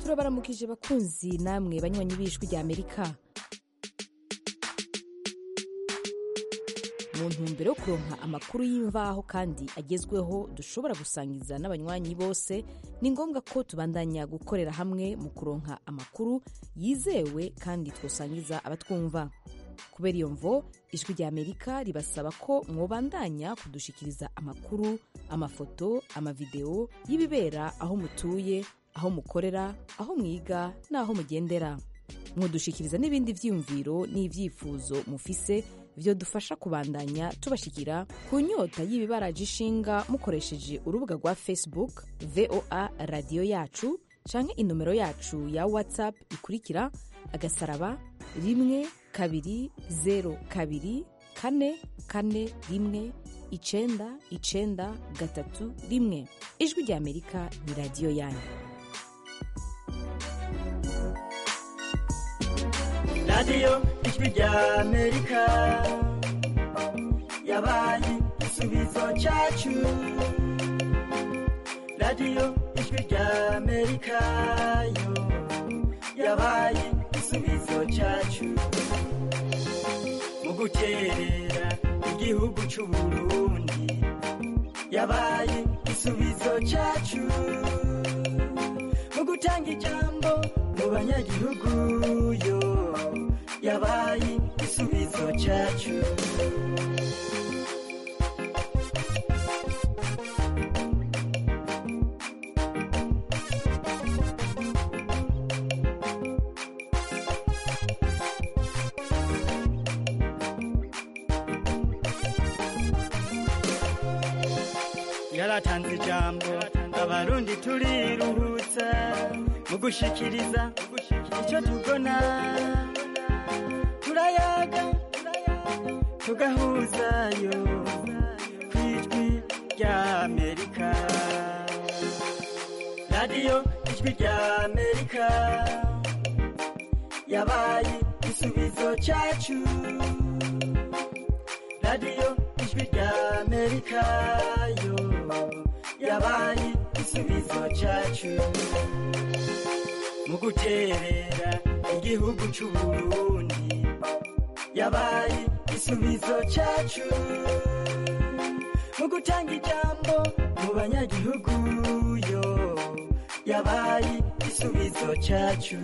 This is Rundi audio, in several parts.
turabaramukije bakunzi namwe banywanyi b'ijwi rya amerika mu ntumbero yo kuronka amakuru y'imvaho kandi agezweho dushobora gusangiza n'abanywanyi bose ni ngombwa ko tubandanya gukorera hamwe mu kuronka amakuru yizewe kandi twosangiza abatwumva kubera iyo mvo ijwi rya amerika ribasaba ko mwobandanya kudushikiriza amakuru amafoto amavideo y'ibibera aho mutuye aho mukorera aho mwiga n'aho mugendera mwodushikiriza n'ibindi vyiyumviro n'ivyifuzo mufise vyo dufasha kubandanya tubashikira ku nyota y'ibibaraje ishinga mukoresheje urubuga rwa facebook voa radiyo yacu canke inomero yacu ya whatsapp ikurikira agasaraba rimwe kabiri zero kabiri kane kane rimwe icenda icenda gatatu rimwe ijwi rya amerika ni radiyo yanyu radiyo ijwi rya amerika yabaye igisubizo cyacu radiyo ijwi rya amerika yo yabaye igisubizo cyacu mu guterera igihugu cy'u burundi yabaye igisubizo cyacu mu gutanga ijambo mu banyagihugu yo yabaye igisubizo cyacu yaratanze ijambo abarundi turiruhutsa mu gushikiriza icyo tubona turayaga tugahuzayo ku ijwi rya amerika radiyo ijwi rya amerika yabaye igisubizo cyacu radiyo ijwi rya amerika yo yabaye igisubizo cyacu mu guterera igihugu cy'u burundi yabaye igisubizo cyacu mu gutanga ijambo mu banyagihugu yo yabaye igisubizo cyacu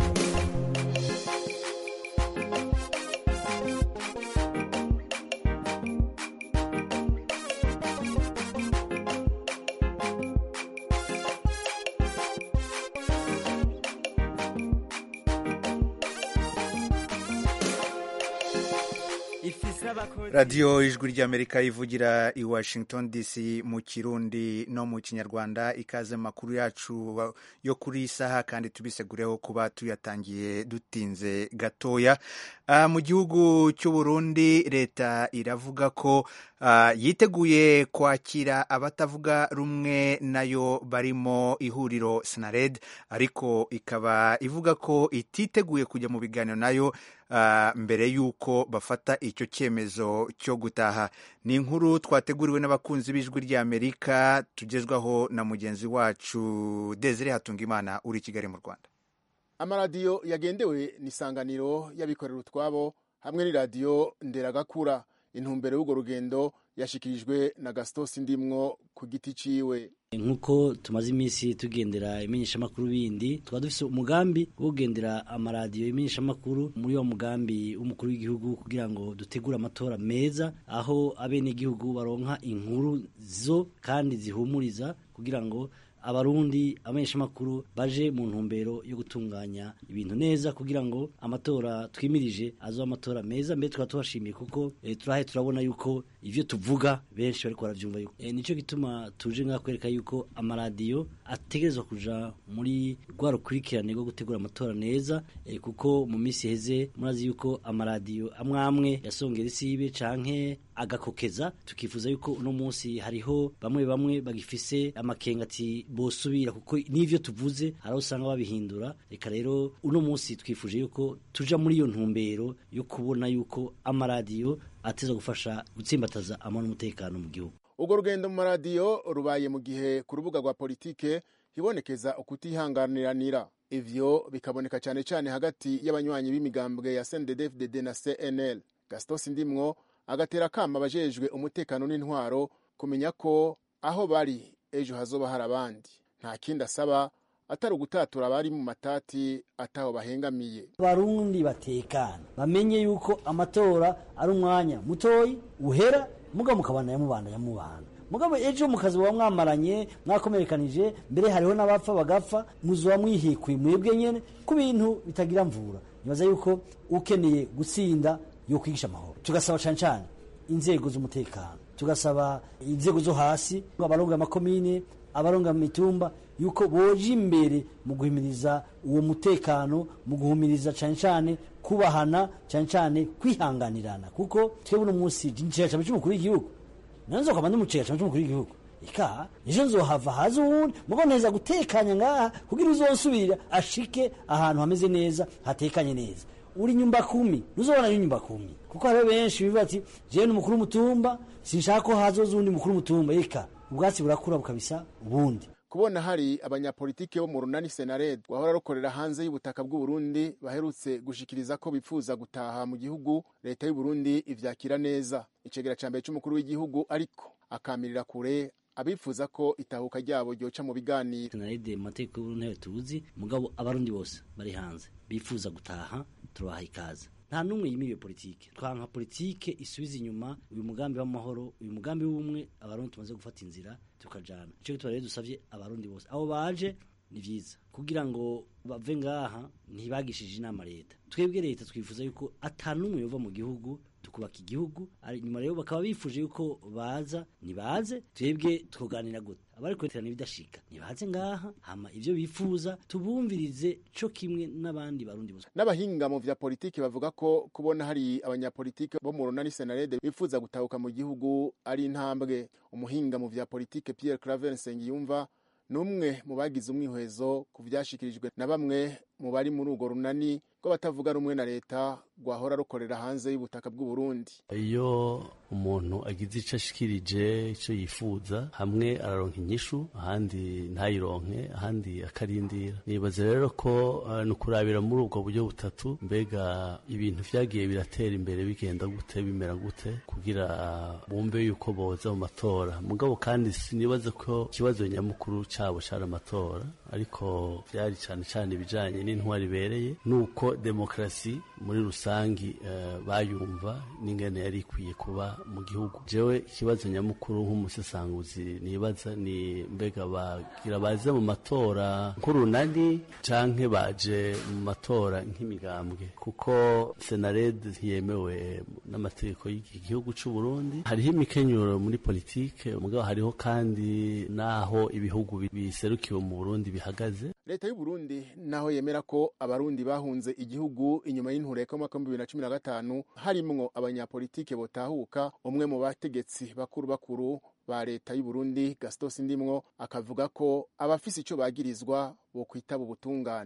radiyo ijwi ry'amerika ivugira i washington dc mu kirundi no mu kinyarwanda ikaze makuru yacu yo kuri iyi saha kandi tubisegureho kuba tuyatangiye dutinze gatoya uh, mu gihugu cy'u burundi leta iravuga ko uh, yiteguye kwakira abatavuga rumwe nayo barimo ihuriro snared ariko ikaba ivuga ko ititeguye kujya mu biganiro nayo Uh, mbere y'uko bafata icyo cyemezo cyo gutaha ni inkuru twateguriwe n'abakunzi b'ijwi ry'amerika tugezwaho na mugenzi wacu desire hatungimana uri i kigali mu rwanda amaradiyo yagendewe ni isanganiro y'abikorera utwabo hamwe n'iradiyo nderagakura intumbero y'urwo rugendo yashikirijwe na gasitosi ndimwo ku giti ciwe nk'uko tumaze iminsi tugendera imenyeshamakuru bindi tukaba dufite umugambi wo kugendera amaradiyo imenyeshamakuru muri wa mugambi w'umukuru w'igihugu kugira ngo dutegure amatora meza aho abenegihugu baronka inkuru zo kandi zihumuriza kugira ngo abarundi abamenyeshamakuru baje mu ntumbero yo gutunganya ibintu neza kugira ngo amatora twimirije azo amatora meza mbere tukaba tubashimiye kuko e, turahe turabona yuko ivyo tuvuga benshi bariko baravyumva yuko e, nico gituma tuje ngaha kwereka yuko amaradiyo ategerezwa kuja muri rwa rukurikirane rwo gutegura amatora neza e, kuko mu minsi heze murazi yuko amaradiyo amwe amwe yasongera isibe canke agakokeza tukifuza yuko uno munsi hariho bamwe bamwe bagifise amakenga ati bosubira kuko n'ivyo tuvuze hari usanga babihindura reka rero uno munsi twifuje yuko tuja muri iyo ntumbero yo kubona yuko amaradiyo ateza gufasha gutsimbataza amahoro n'umutekano mu gihugu urwo rugendo mu maradiyo rubaye mu gihe ku rubuga rwa politike hibonekeza ukutihanganiranira ivyo bikaboneka cyane cyane hagati y'abanywanyi b'imigambwe ya CNDD-FDD na CNL Gaston Sindimwo agatera kama abajejwe umutekano n'intwaro kumenya ko aho bari ejo hazoba hari abandi nta kindi asaba atari ugutatura abari mu matati ataho bahengamiye abarundi batekana bamenye yuko amatora ari umwanya mutoyi uhera mugabo mukabana yamubanda yamubana mugabo ejo mukazi muba mwamaranye mwakomerekanije mbere hariho n'abapfa bagapfa muzuba mwihikuye mwebwe nyene ku bintu bitagira mvura nibaza yuko ukeneye gutsinda yo kwigisha amahoro tugasaba cane cane inzego z'umutekano tugasaba inzego zo hasi abaronga amakomine abaronga mu mitumba yuko boje imbere mu guhimiriza uwo mutekano mu guhumiriza cane cane kubahana cane cane kwihanganirana kuko twebwe uno munsi nicega cane c'umukuru w'igihugu nanzo kwama ndumucega cane c'umukuru w'igihugu ika ejo nzohava haza uwundi mugo neza gutekanya ngaha kugira uzonsubira ashike ahantu hameze neza hatekanye neza uri nyumba kumi ntuzobona nyumba kumi kuko hariho benshi bivuga ati jewe ni umukuru w'umutumba sinshaka ko hazoza uwundi mukuru w'umutumba eka ubwatsi burakura bukabisa ubundi kubona hari abanyapolitike bo mu runani senared rwahora rukorera hanze y'ubutaka bw'uburundi baherutse gushikiriza ko bifuza gutaha mu gihugu leta y'uburundi ivyakira neza icegera ca mbere c'umukuru w'igihugu ariko akamirira kure abifuza ko itahuka ryabo ryoca mu biganiro senarede mu mategeko y'uburundi tuzi mugabo abarundi bose bari hanze bifuza gutaha tubaha ikaze nta n'umwe yimiriye politike twanka politike isubiza inyuma uyu mugambi w'amahoro uyu mugambi w'ubumwe abarundi tumaze gufata inzira tukajana ico gituma rero dusavye abarundi bose abo baje ni vyiza kugira ngo bave ngaha ntibagishije inama leta twebwe leta twifuza yuko ata n'umwe yova mu gihugu tukubaka igihugu nyuma rero bakaba bifuje yuko baza nibaze twebwe twoganira gute abari kureterana ibidashika nibaze ngaha hama ivyo bifuza tubumvirize co kimwe n'abandi barundi bose n'abahinga mu vya politiki bavuga ko kubona hari abanyapolitike bo mu runani senarede bifuza gutahuka mu gihugu ari intambwe umuhinga mu vya politike Pierre Claver Nsengiyumva n'umwe mu bagize umwihwezo ku vyashikirijwe na bamwe mu bari muri urwo runani rw'abatavuga rumwe na leta rwahora rukorera hanze y'ubutaka bw'uburundi iyo umuntu agize ico ashikirije ico yifuza hamwe araronka inyishu ahandi ntayironke ahandi akarindira nibaza rero ko uh, ni ukurabira muri ubwo buryo butatu mbega ibintu vyagiye biratera imbere bigenda gute bimera gute kugira bumve yuko boza mu matora mugabo kandi sinibaza ko ikibazo nyamukuru cabo cari amatora ariko vyari cane cane ibijanye n'intwari ibereye nuko demokarasi muri rusangi uh, bayumva n'ingene yari ikwiye kuba mu gihugu jewe ikibazo nyamukuru nk'umusesanguzi nibaza ni mbega bagira baze mu matora nk'urunani canke baje mu matora nk'imigambwe kuko senared ntiyemewe n'amategeko y'iki gihugu c'u Burundi hariho imikenyuro muri politike mugabo hariho kandi naho ibihugu biserukiwe mu Burundi bihagaze leta y'u Burundi naho yemera ko abarundi bahunze igihugu inyuma y'intureka y'umwaka w'ibihumbi bibiri na cumi na gatanu harimwo abanyapolitike botahuka umwe mu bategetsi bakuru bakuru ba leta y'u Burundi Gaston Sindimwo akavuga ko abafise ico bagirizwa bo kwitaba ubutungane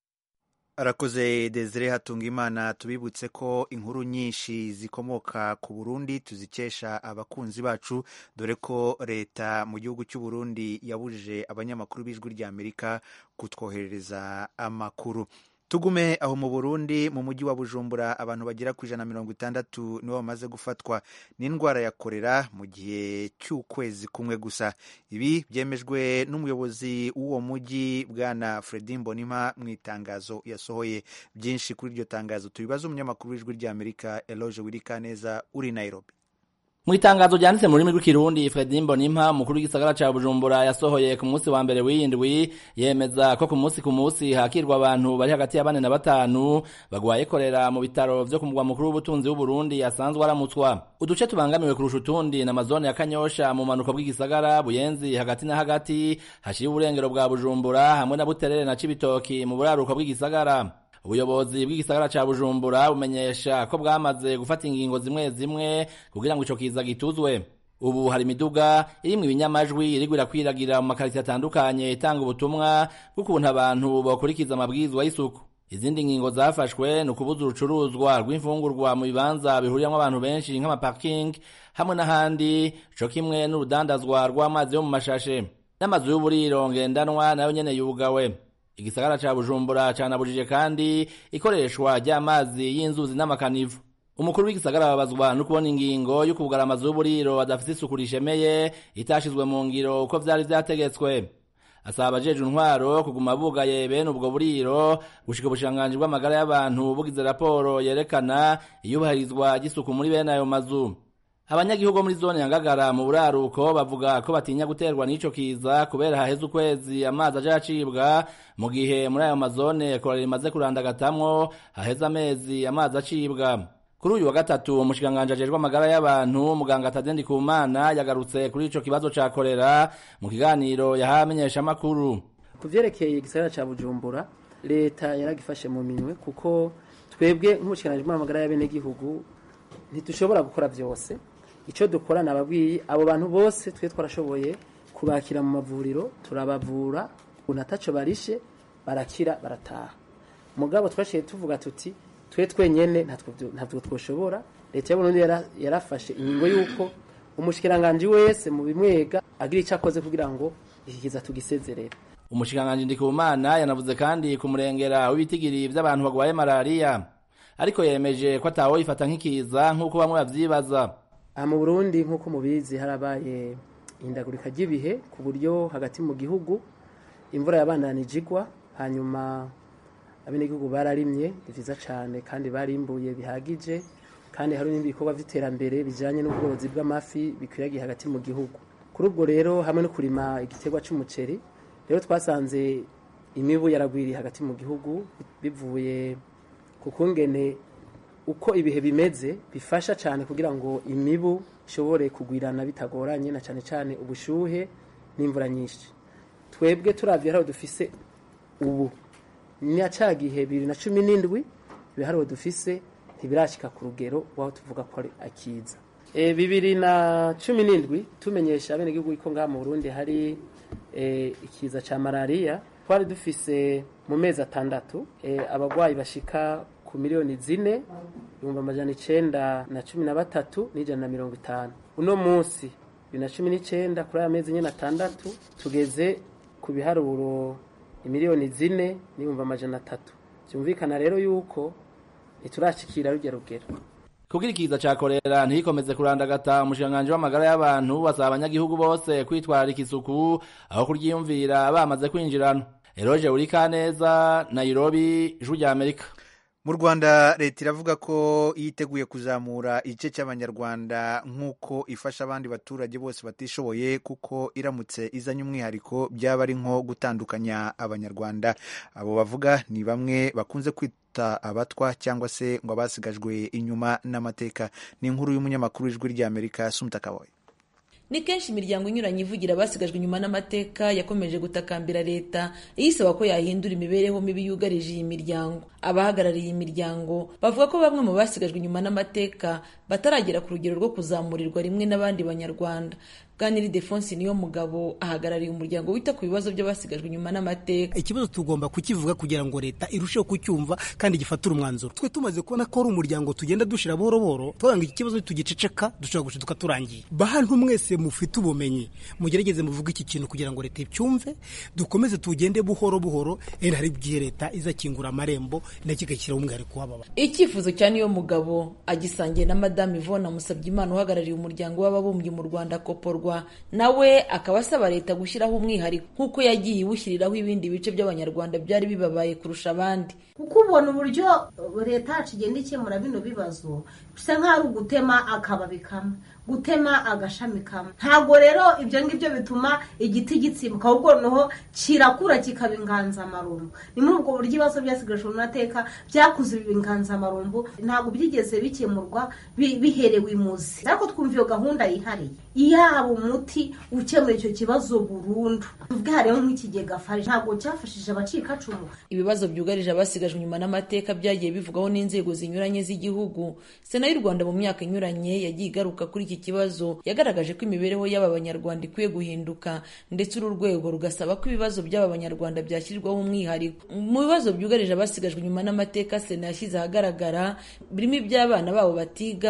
arakoze desire hatunga imana tubibutse ko inkuru nyinshi zikomoka ku burundi tuzikesha abakunzi bacu dore ko leta mu gihugu cy'u Burundi yabujije abanyamakuru b'ijwi rya amerika kutwoherereza amakuru tugume aho mu burundi mu mujyi wa bujumbura abantu bagera ku ijana na mirongo itandatu nibo bamaze gufatwa n'indwara ya korera mu gihe cy'ukwezi kumwe gusa ibi byemejwe n'umuyobozi w'uwo mujyi bwana fredi mbonima mu itangazo yasohoye byinshi kuri iryo tangazo tubibaza umunyamakuru w'ijwi ry'amerika eloge wirikaneza uri nairobi mu itangazo ryanditse mu rurimi rw'ikirundi fredi mbonimpa umukuru w'igisagara ca bujumbura yasohoye ku munsi wa mbere w'iyindwi yemeza ko ku munsi ku munsi hakirwa abantu bari hagati ya bane na batanu bagwaye korera mu bitaro vyo ku mugwa mukuru w'ubutunzi w'uburundi asanzwe aramutswa uduce tubangamiwe kurusha utundi na mazone ya kanyosha mu manuko bw'igisagara buyenzi hagati na hagati hashiye uburengero bwa bujumbura hamwe na buterere na cibitoki mu buraruko bw'igisagara ubuyobozi bw'igisagara ca bujumbura bumenyesha ko bwamaze gufata ingingo zimwe zimwe kugira ngo ico kiza gituzwe ubu hari imiduga irimwo ibinyamajwi iriko irakwiragira mu makariti atandukanye itanga ubutumwa bw'ukuntu abantu bokurikiza amabwirizwa y'isuku izindi ngingo zafashwe ni ukubuza urucuruzwa rw'imfungurwa mu bibanza bihuriyamwo abantu benshi nk'amaparking hamwe n'ahandi co kimwe n'urudandazwa rw'amazi yo mu mashashe n'amazu y'uburiro ngendanwa nayo nyene yugawe igisagara ca bujumbura canabujije kandi ikoreshwa ry'amazi y'inzuzi n'amakanivu umukuru w'igisagara babazwa no kubona ingingo yo kugara amazu y'uburiro adafite isuku rishemeye itashizwe mu ngiro uko vyari vyategetswe asaba abajejwe intwaro kuguma bugaye bene ubwo buriro gushika ubushikiranganji bw'amagara y'abantu bugize raporo yerekana iyubahirizwa ry'isuku muri bene ayo mazu abanyagihugu bo muri zone ya ngagara mu buraruko bavuga ko batinya guterwa n'ico kiza kubera haheze ukwezi amazi aje acibwa mu gihe muri ayo mazone korera rimaze kurandagatamwo haheze amezi amazi acibwa kuri uyu wa gatatu umushikiranganji ajejwe amagara y'abantu muganga Tadendi Kumana yagarutse kuri ico kibazo ca korera mu kiganiro yahaye amenyeshamakuru ku vyerekeye igisagara ca bujumbura leta yaragifashe mu minwe kuko twebwe nk'umushikiranganji bw'amagara y'abenegihugu ntidushobora gukora vyose ico dukora nababwiye abo bantu bose twe twarashoboye kubakira mu mavuriro turabavura ubu ataco barishe barakira barataha mugabo twashiye tuvuga tuti twe twenyene ntabwo twoshobora leta y'uburundi yarafashe ingingo y'uko umushikiranganji wese mu bimwega agira icyo akoze kugira ngo iki kiza tugisezerere umushikiranganji ndikumana yanavuze kandi ku murengera w'ibitigiri vy'abantu bagwaye malariya ariko yemeje ko atawo yifata nk'ikiza nk'uko bamwe bavyibaza aha mu burundi nk'uko mubizi harabaye ihindagurika ry'ibihe ku buryo hagati mu gihugu imvura yabandanije igwa hanyuma abenegihugu bararimye ni vyiza cane kandi barimbuye bihagije kandi hari n'ibindi bikorwa vy'iterambere bijanye n'ubworozi bw'amafi bikwiragiye hagati mu gihugu kuri ubwo rero hamwe no kurima igiterwa c'umuceri rero twasanze imibu yaragwiriye hagati mu gihugu bivuye ku kungene uko ibihe bimeze bifasha cyane kugira ngo imibu ishobore kugwirana bitagoranye na cyane cyane ubushuhe n'imvura nyinshi twebwe turavye hariho dufise ubu ni ca gihe bibiri na cumi n'indwi ibiharuro dufise ntibirashika ku rugero waho tuvuga ko ari akiza e, bibiri na cumi n'indwi tumenyesha abenegihugu ko ngaha mu burundi hari e, ikiza ca malariya twari dufise mu mezi atandatu e, abagwayi bashika ku miliyoni zine ibihumbi amajana icenda na cumi na batatu n'ijana na mirongo itanu uno munsi bibiri na cumi n'icenda kuri aya mezi nyene atandatu tugeze ku biharuro imiliyoni zine n'ibihumbi amajana atatu vyumvikana rero yuko ntiturashikira rurya rugero kugira ikiza ca korera ntikomeze kurandagata umushikiranganji w'amagara y'abantu basaba abanyagihugu bose kwitwararika isuku aho kuryiyumvira bamaze kwinjirana eroje urikaneza nairobi ijwi rya amerika mu rwanda leta iravuga ko yiteguye kuzamura igice cy'abanyarwanda nk'uko ifasha abandi baturage bose batishoboye kuko iramutse izanye umwihariko byaba ari nko gutandukanya abanyarwanda abo bavuga ni bamwe bakunze kwita abatwa cyangwa se ngo abasigajwe inyuma n'amateka ni inkuru y'umunyamakuru w'ijwi ry'amerika sumta kaboye ni kenshi imiryango inyuranye ivugira abasigajwe inyuma n'amateka yakomeje gutakambira leta iyisaba ko yahindura imibereho mibi yugarije iyi miryango abahagarariye iyi miryango bavuga ko bamwe mu basigajwe inyuma n'amateka bataragera ku rugero rwo kuzamurirwa rimwe n'abandi banyarwanda bwaniri defonsi niyo mugabo ahagarariye umuryango wita ku bibazo by'abasigajwe inyuma n'amateka ikibazo tugomba kukivuga kugira ngo leta irusheho kucyumva kandi gifatire umwanzuro twe tumaze kubona ko ari umuryango tugenda dushira buhoro buhoro tuvuga ngo iki kibazo tugiceceka dushobora gushiduka turangiye bantu mwese mufite ubumenyi mugerageze muvuge iki kintu kugira ngo leta icyumve dukomeze tugende buhoro buhoro rero hari igihe leta izakingura amarembo nacyo igashyiraho umwihariko w'aba icyifuzo cya niyo mugabo agisangiye na madamu ivona musabyimana uhagarariye umuryango w'ababumbyi mu rwanda koporwa nawe akaba asaba leta gushyiraho umwihariko nk'uko yagiye iwushyiriraho ibindi bice by'abanyarwanda byari bibabaye kurusha abandi kuko ubona uburyo leta yacu igenda ikemura bino bibazo bisa nk'aho ari ugutema akababi kamwe gutema agashami kamwe ntabwo rero ibyo ngibyo bituma igiti gitsimbuka ahubwo noneho kirakura kikaba inganzamarumbu ni muri ubwo buryo ibibazo byasigajwe mu mateka byakuze biba inganzamarumbu ntabwo byigeze bikemurwa biherewe imuzi ariko twumva iyo gahunda yihariye yaba umuti ukemura icyo kibazo burundu tuvuge hariho nk'ikigega fari ntabwo cyafashije abacikacumu ibibazo byugarije abasigajwe inyuma n'amateka byagiye bivugwaho n'inzego zinyuranye z'igihugu sena y'u rwanda mu myaka inyuranye yagiye igaruka kuri iki kibazo yagaragaje ko imibereho y'aba banyarwanda ikwiye guhinduka ndetse uru rwego rugasaba ko ibibazo by'aba banyarwanda byashyirwaho umwihariko mu bibazo byugarije abasigajwe inyuma n'amateka sena yashyize ahagaragara birimo iby'abana babo batiga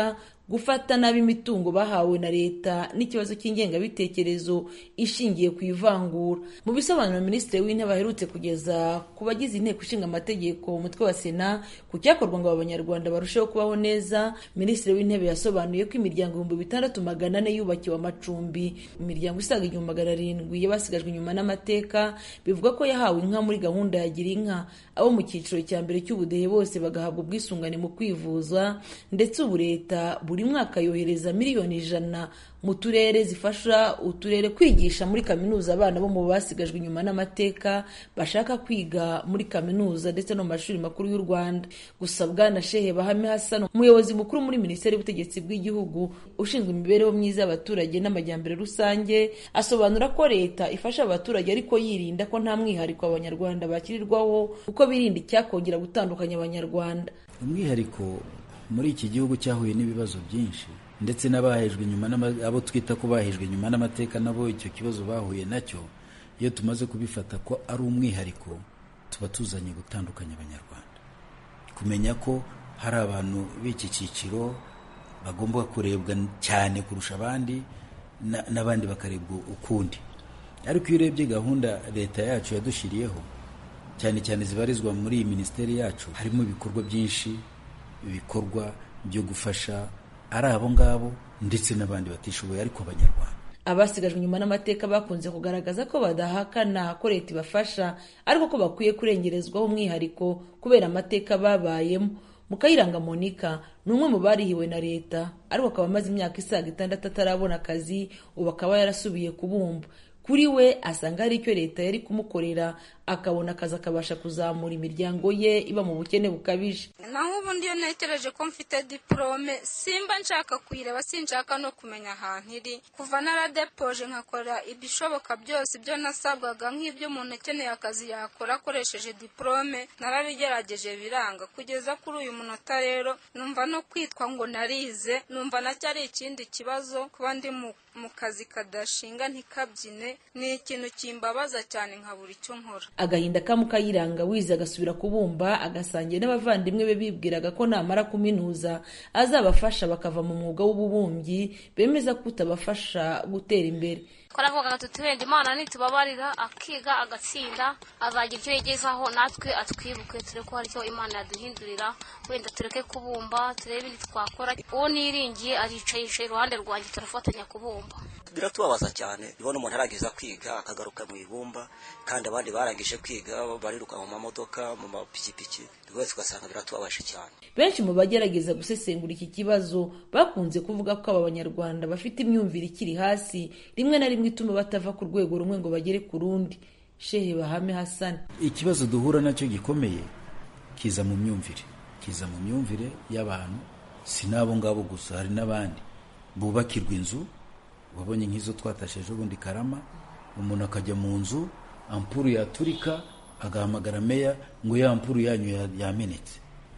gufata nabi imitungo bahawe na leta n'ikibazo cy'ingengabitekerezo ishingiye ku ivangura mu bisobanuro minisitiri w'intebe aherutse kugeza ku bagize inteko ishinga amategeko umutwe wa sena ku cyakorwa ngo abanyarwanda barusheho kubaho neza minisitiri w'intebe yasobanuye ko imiryango ibihumbi bitandatu magana ane yubakiwe amacumbi imiryango isaga igihumbi magana arindwi y'abasigajwe inyuma n'amateka bivuga ko yahawe inka muri gahunda ya gira inka abo mu cyiciro cya mbere cy'ubudehe bose bagahabwa ubwisungane mu kwivuza ndetse ubu leta buri mwaka yohereza miliyoni ijana mu turere zifasha uturere kwigisha muri kaminuza abana bo mu basigajwe inyuma n'amateka bashaka kwiga muri kaminuza ndetse no mu mashuri makuru y'u rwanda gusa bwana shehe bahame hassan umuyobozi mukuru muri minisiteri y'ubutegetsi bw'igihugu ushinzwe imibereho myiza y'abaturage n'amajyambere rusange asobanura ko leta ifasha abaturage ariko yirinda ko nta mwihariko abanyarwanda bakirirwaho kuko birinda icyakongera gutandukanya abanyarwanda umwihariko muri iki gihugu cyahuye n'ibibazo byinshi ndetse n'abahejwe nyuma abo twita ko bahejwe nyuma n'amateka nabo icyo kibazo bahuye nacyo iyo tumaze kubifata ko ari umwihariko tuba tuzanye gutandukanya abanyarwanda kumenya ko hari abantu b'iki cyiciro bagomba kurebwa cyane kurusha abandi n'abandi bakarebwa ukundi ariko iyo urebye gahunda leta yacu yadushyiriyeho cyane cyane zibarizwa muri iyi minisiteri yacu harimo ibikorwa byinshi ibikorwa byo gufasha ari abo ngabo ndetse n'abandi batishoboye ariko abanyarwanda abasigajwe inyuma n'amateka bakunze kugaragaza ko badahakana ko leta ibafasha ariko ko bakwiye kurengerezwaho umwihariko kubera amateka babayemo mukayiranga monica ni umwe mu barihiwe na leta ariko akaba amaze imyaka isaga itandatu atarabona akazi ubu akaba yarasubiye kubumba kuri we asanga hari icyo leta yari kumukorera akabona akazi akabasha kuzamura imiryango ye iba mu bukene bukabije naho ubundi iyo ntekereje ko mfite diporome simba nshaka kuyireba sinshaka no kumenya ahantu iri kuva naradepoje nkakora ibishoboka byose ibyo nasabwaga nk'ibyo umuntu ukeneye akazi yakora akoresheje diporome narabigerageje biranga kugeza kuri uyu munota rero numva no kwitwa ngo narize numva nacyo ari ikindi kibazo kuba ndi mu kazi kadashinga ntikabyine ni ikintu kimbabaza cyane nkabura icyo nkora agahinda ka mukayiranga wize agasubira kubumba agasangiye n'abavandimwe be bibwiraga ko namara kuminuza azabafasha bakava mu mwuga w'ububumbyi bemeza ko utabafasha gutera imbere twaravugaga tuti wenda imana nitubabarira akiga agatsinda azagira icyo yigezaho natwe atwibuke turebe ko hari icyo imana yaduhindurira wenda tureke kubumba turebe ibindi twakora uwo niringiye aricaye yicaye iruhande rwanjye turafatanya kubumba biratubabaza cyane ubona umuntu aragiza kwiga akagaruka mu ibumba kandi abandi barangije kwiga bariruka mu mamodoka mu mapikipiki rwose ugasanga biratubabaje cyane benshi mu bagerageza gusesengura iki kibazo bakunze kuvuga ko aba banyarwanda bafite imyumvire ikiri hasi rimwe na rimwe ituma batava ku rwego rumwe ngo bagere ku rundi shehe bahame hasani ikibazo duhura nacyo gikomeye kiza mu myumvire kiza mu myumvire y'abantu si n'abo ngabo gusa hari n'abandi bubakirwa inzu wabonye nk'izo twatasheje ubundi karama umuntu akajya mu nzu ampuru yaturika agahamagara meya ngo ya ampuru yanyu yamenetse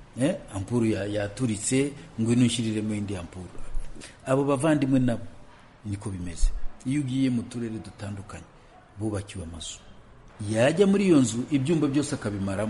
ampuru yaturitse ngo inushiriremo indi ampuru abo bavandimwe nabo niko bimeze iyo ugiye mu turere dutandukanye bubakiwe amazu yajya muri iyo nzu ibyumba byose akabimaramo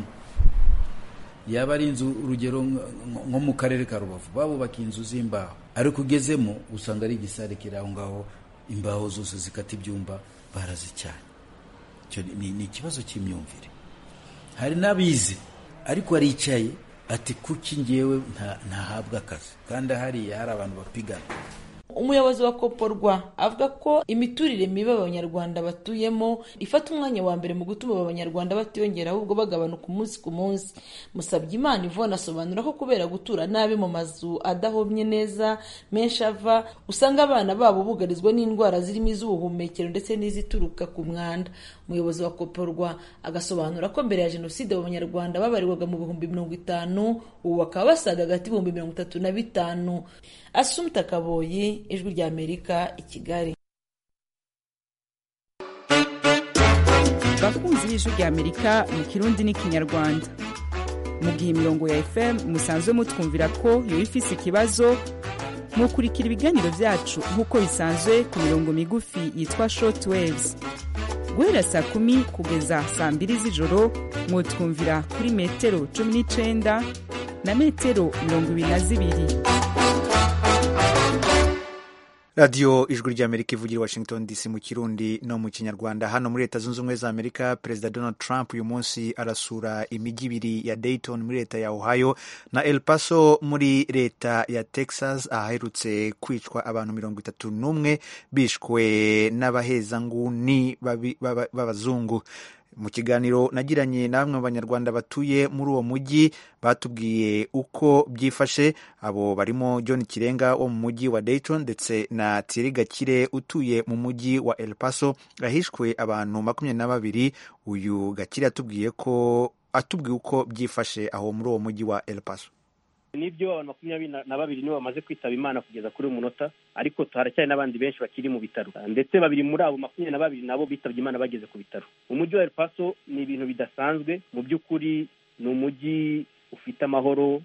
yaba ari inzu urugero nko mu karere ka rubavu babubakiye inzu z'imbaho ariko ugezemo usanga ari igisare kiri aho ngaho imbaho zose zikata ibyumba barazicanye ni ikibazo cy'imyumvire hari n'abize ariko aricaye ati kuki ngewe ntahabwa akazi kandi hariya hari abantu bapigana umuyobozi wa koporwa avuga ko imiturire mibi abanyarwanda batuyemo ifata umwanya wa mbere mu gutuma abanyarwanda batiyongera ahubwo bagabanuka umunsi ku munsi musabye imana ivona asobanura ko kubera gutura nabi mu mazu adahomye neza menshi ava usanga abana babo bugarizwa n'indwara zirimo iz'ubuhumekero ndetse n'izituruka ku mwanda umuyobozi wa koporwa agasobanura ko mbere ya jenoside abanyarwanda babarirwaga mu bihumbi mirongo itanu ubu bakaba basaga hagati y'ibihumbi mirongo itatu na bitanu asumta kaboyi ijwi rya amerika i kigali bakunzi b'ijwi rya amerika mu kirundi n'ikinyarwanda mu gihe imirongo ya fm musanzwe mutwumvira ko yoba ifise ikibazo mukurikira ibiganiro byacu nk'uko bisanzwe ku mirongo migufi yitwa short waves guhera saa kumi kugeza saa mbiri z'ijoro mwutwumvira kuri metero cumi n'icenda na metero mirongo ibiri na zibiri radiyo ijwi ry'amerika ivugira i washington dc mu kirundi no mu kinyarwanda hano muri leta zunze ubumwe za amerika perezida donald trump uyu munsi arasura imijyi ibiri ya dayton muri leta ya ohio na el paso muri leta ya texas ahaherutse kwicwa abantu mirongo itatu n'umwe bishwe n'abahezanguni b'abazungu mu kiganiro nagiranye na bamwe mu banyarwanda batuye muri uwo mujyi batubwiye uko byifashe abo barimo john kirenga wo mu mujyi wa dayton ndetse na thierry gakire utuye mu mujyi wa el paso ahishwe abantu makumyabiri na babiri uyu gakire atubwiye ko atubwiye uko byifashe aho muri uwo mujyi wa el paso nibyo abantu makumyabiri na babiri nibo bamaze kwitaba imana kugeza kuri uyu munota ariko haracyari n'abandi benshi bakiri mu bitaro ndetse babiri muri abo makumyabiri na babiri nabo bitabye imana bageze ku bitaro umujyi wa El Paso ni ibintu bidasanzwe mu by'ukuri ni umujyi ufite amahoro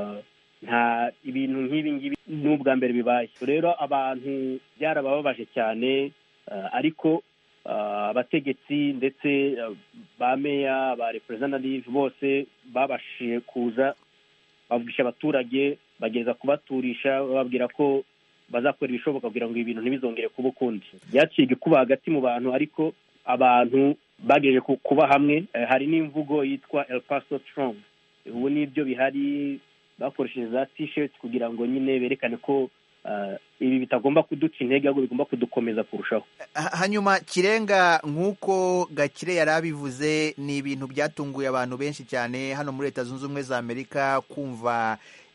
nta ibintu nk'ibi ngibi ni ubwa mbere bibaye rero abantu byarabababaje cyane ariko abategetsi ndetse ba meya ba representative bose babashije kuza bavugisha abaturage bageza kubaturisha bababwira ko bazakora ibishoboka kugira ngo ibintu ntibizongere kuba ukundi byaciye kuba hagati mu bantu ariko abantu bagejeje kuba hamwe hari n'imvugo yitwa El Paso Strong ubu nibyo bihari bakoresheje za t-shirt kugira ngo nyine berekane ko ibi bitagomba kuduca intege ahubwo bigomba kudukomeza kurushaho hanyuma kirenga nk'uko gakire yari abivuze ni ibintu byatunguye abantu benshi cyane hano muri leta zunze ubumwe za amerika kumva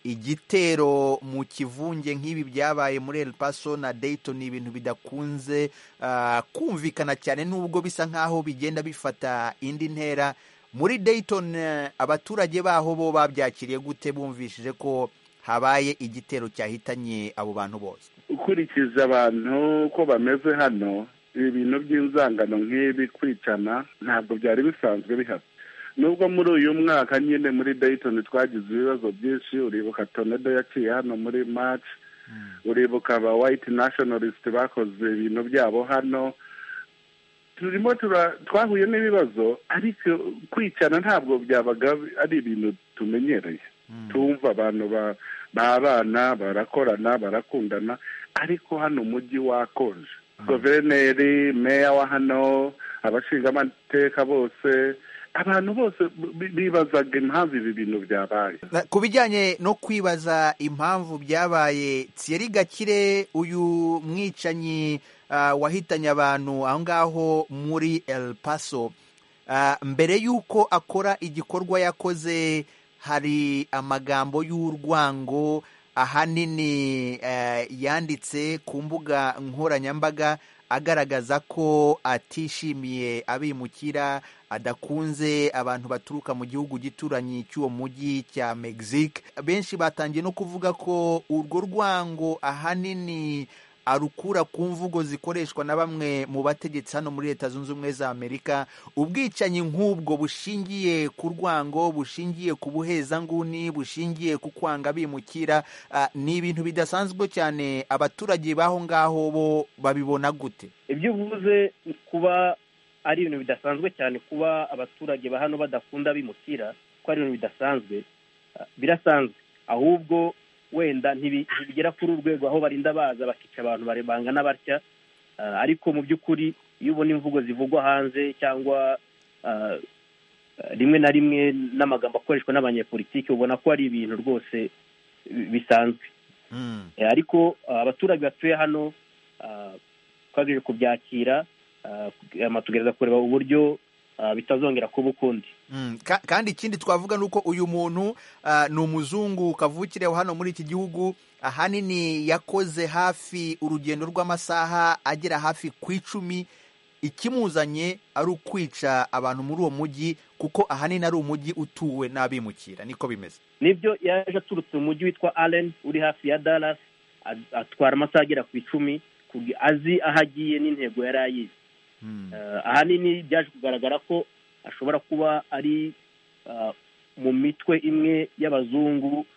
igitero mu kivunge nk'ibi byabaye muri El Paso na Dayton ni ibintu bidakunze kumvikana cyane nubwo bisa nk'aho bigenda bifata indi ntera muri Dayton abaturage baho bo babyakiriye gute bumvishije ko habaye igitero cyahitanye abo bantu bose ukurikije abantu ko bameze hano ibintu by'inzangano nk'ibi kwicana ntabwo byari bisanzwe bihari nubwo muri uyu mwaka nyine muri Dayton twagize ibibazo byinshi uribuka tonedo yaciye hano muri march uribuka aba white nationalist bakoze ibintu byabo hano turimo twahuye n'ibibazo ariko kwicana ntabwo byabaga ari ibintu tumenyereye tumva abantu b'abana barakorana barakundana ariko hano umujyi wakonje guverineri meya wa hano abashingamateka bose abantu bose bibazaga impamvu ibi bintu byabaye ku bijyanye no kwibaza impamvu byabaye Thierry Gakire uyu mwicanyi wahitanye abantu aho ngaho muri El Paso mbere y'uko akora igikorwa yakoze hari amagambo y'urwango ahanini yanditse ku mbuga nkoranyambaga agaragaza ko atishimiye abimukira adakunze abantu baturuka mu gihugu gituranyi cy'uwo mujyi cya Mexique benshi batangiye no kuvuga ko urwo rwango ahanini arukura ku mvugo zikoreshwa na bamwe mu bategetsi hano muri leta zunze ubumwe za amerika ubwicanyi nk'ubwo bushingiye ku rwango bushingiye ku buhezanguni bushingiye ku kwanga bimukira ni ibintu bidasanzwe cyane abaturage b'aho ngaho bo babibona gute ibyo uvuze kuba ari ibintu bidasanzwe cyane kuba abaturage ba hano badakunda bimukira ko ari ibintu bidasanzwe birasanzwe ahubwo wenda ntibigera kuri urwego aho barinda baza bakica abantu bangana batya ariko mu by'ukuri iyo ubona imvugo zivugwa hanze cyangwa rimwe na rimwe n'amagambo akoreshwa n'abanyepolitiki ubona ko ari ibintu rwose bisanzwe ariko abaturage batuye hano twageze kubyakira tugerageza kureba uburyo bitazongera kuba ukundi kandi ikindi twavuga ni uko uyu muntu ni umuzungu kavukire hano muri iki gihugu ahanini yakoze hafi urugendo rw'amasaha agera hafi ku icumi ikimuzanye ari ukwica abantu muri uwo mujyi kuko ahanini ari umujyi utuwe n'abimukira niko bimeze nibyo yaje aturutse mu mujyi witwa Allen uri hafi ya Dallas atwara amasaha agera ku icumi azi aho agiye n'intego yari ayizi ahanini byaje kugaragara ko ashobora kuba ari mu mitwe imwe y'abazungu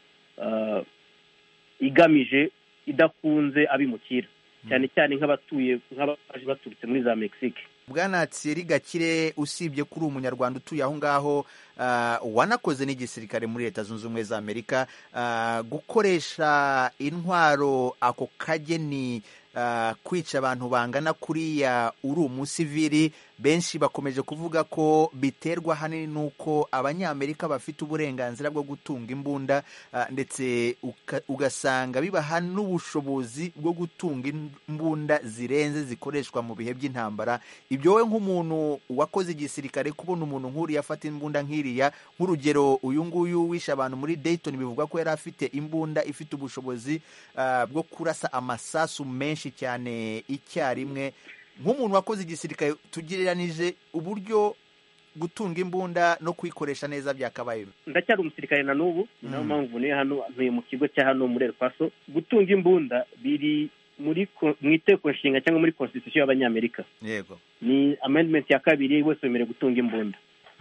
igamije idakunze abimukira cyane cyane nk'abatuye nk'abaje baturutse muri za mexique bwana Thierry Gakire usibye kuri umunyarwanda utuye aho ngaho wanakoze n'igisirikare muri leta zunze ubumwe za amerika gukoresha intwaro ako kageni ah, kwica abantu bangana kuriya uri umusivili benshi bakomeje kuvuga ko biterwa ahanini n'uko abanyamerika bafite uburenganzira bwo gutunga imbunda ah, ndetse uka- ugasanga bibaha n'ubushobozi bwo gutunga imbunda zirenze zikoreshwa mu bihe by'intambara ibyo wowe nk'umuntu wakoze igisirikare kubona umuntu nk'uriya afata imbunda nk'iriya nk'urugero uyu nguyu wishe abantu muri Dayton bivugwa ko yari afite imbunda ifite ubushobozi ah, bwo kurasa amasasu menshi cyane icyarimwe nk'umuntu wakoze igisirikare tugereranije uburyo gutunga imbunda no kuyikoresha neza byakabaye ndacyari umusirikare na n'ubu ni nayo Mm. mpamvu niyo hano ntuye mu kigo cya hano muri El Paso gutunga imbunda biri muri ko- mu iteko nshinga cyangwa muri constitution y'abanyamerika yego ni amendment ya kabiri wese wemerewe gutunga imbunda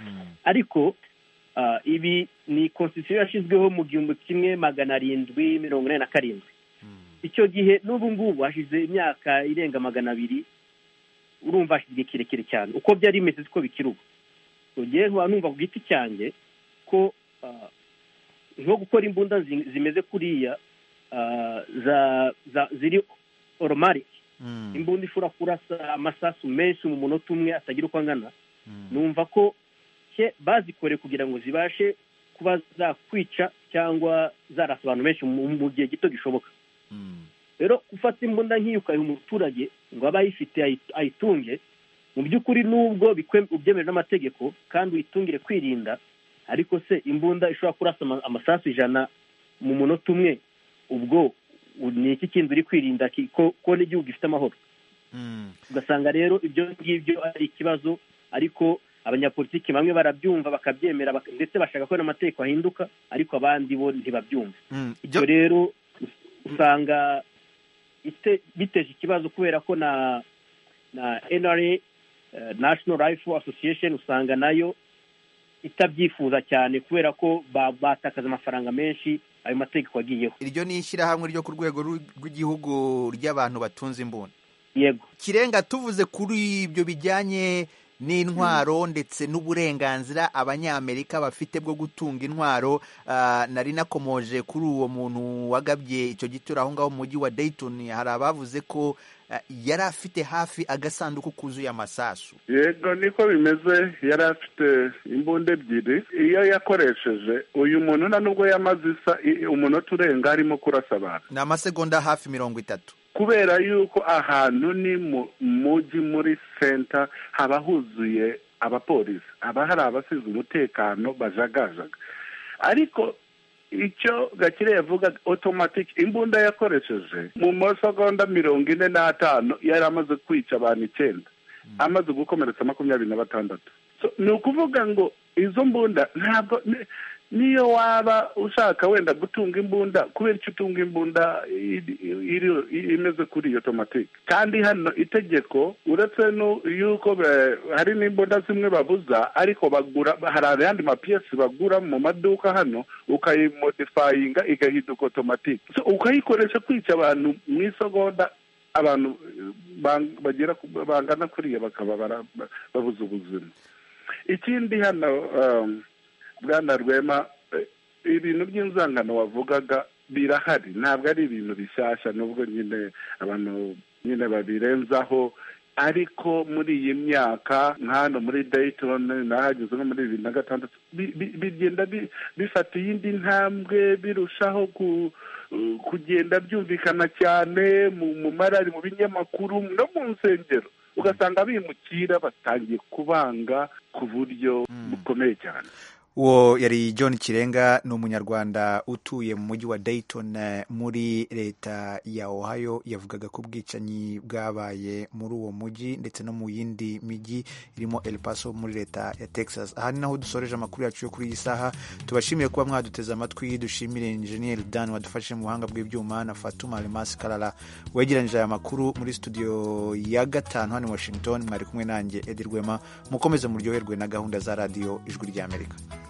ariko ah, ibi ni constitution yashyizweho mu gihumbi kimwe magana arindwi mirongo ine na karindwi icyo gihe n'ubu ngubu hashize imyaka irenga magana abiri urumva hashize igihe kirekire cyane uko byari bimeze siko bikiri ubu ugiye nkaba numva ku giti cyanjye ko ah, nko gukora imbunda zi- zimeze kuriya ah, za- za- ziri oromarike imbunda ishobora kurasa amasasu menshi mu munota umwe atagira uko angana numva ko ke bazikoreye kugira ngo zibashe kuba zakwica cyangwa zarasa abantu benshi mu mu gihe gito gishoboka rero gufata imbunda nk'iyo ukayiha umuturage ngo abe ayifite ayi- ayitunge mu by'ukuri nubwo bikwe- ubyemewe n'amategeko kandi uyitungire kwirinda ariko se imbunda ishobora kurasa ama- amasasu ijana mu munota umwe ubwo u- ni iki kindi uri kwirinda ki- ko ko n'igihugu gifite amahoro ugasanga rero ibyo ngibyo ari ikibazo ariko abanyapolitiki bamwe barabyumva bakabyemera baka- ndetse bashaka ko n'amategeko ahinduka ariko abandi bo ntibabyumva ibyo rero us- usanga ite- biteje ikibazo kubera ko na na NRA eh, National Rifle Association usanga nayo itabyifuza cyane kubera ko ba- batakaza amafaranga menshi ayo mategeko agiyeho iryo ni ishyirahamwe ryo ku rwego rw- rw'igihugu ry'abantu batunze imbunda yego kirenga tuvuze kuri ibyo bijyanye n'intwaro ndetse n'uburenganzira abanyamerika bafite bwo gutunga intwaro ah, nari nakomoje kuri uwo muntu wagabye icyo gitero aho ngaho mu mujyi wa Dayton hari abavuze ko ah, yari afite hafi agasanduku kuzuye amasasu yego niko bimeze yari afite imbunda ebyiri iyo yakoresheje uyu muntu nta nubwo yamaze isa i- umunota urenga arimo kurasa abantu ni amasegonda hafi mirongo itatu kubera yuko ahantu ni mu mujyi muri senta haba huzuye abapolisi haba hari abasize umutekano bajagajaga ariko icyo gakire yavuga otomatiki imbunda yakoresheje mu masegonda mirongo ine n'atanu yari amaze kwica abantu icyenda amaze gukomeretsa makumyabiri na batandatu So, ni ukuvuga ngo izo mbunda ntabwo ni- niyo waba ushaka wenda gutunga imbunda kubera icyo utunga imbunda iri- iri- imeze kuri iyo otomatike kandi hano itegeko uretse nu- yuko be- hari n'imbunda zimwe babuza ariko bagura hari ayandi mapiyesi bagura mu maduka hano ukayimodifayinga igahinduka otomatike So, ukayikoresha kwica abantu mu isegonda abantu eh, bang- bagera ku- bangana kuriya bakaba bara- babuze ubuzima ikindi hano um, bwana rwema eh, ibintu by'inzangano wavugaga birahari ntabwo ari ibintu bishyashya nubwo nyine abantu nyine babirenzaho ariko muri iyi myaka nka hano muri Dayton nahageze nko muri bibiri na gatandatu bi- bi- bigenda bi- bifata iyindi ntambwe birushaho ku kugenda byumvikana cyane mu mu marari mu binyamakuru no mu nsengero ugasanga abimukira batangiye kubanga ku buryo bukomeye cyane uwo yari john kirenga ni umunyarwanda utuye mu mujyi wa dayton eh, muri leta ya ohio yavugaga ko ubwicanyi bwabaye muri uwo mujyi ndetse no mu yindi mijyi irimo el paso muri leta ya texas aha ni naho dusoreje amakuru yacu yo kuri iyi saha tubashimiye kuba mwaduteze amatwi dushimire injeniyeri dan wadufashe mu buhanga bw'ibyuma na fatuma remasi karara wegeranyije aya makuru muri studio ya gatanu hano i washington mwari kumwe nanjye edi rwema mukomeze muryoherwe na gahunda za radiyo ijwi ry'amerika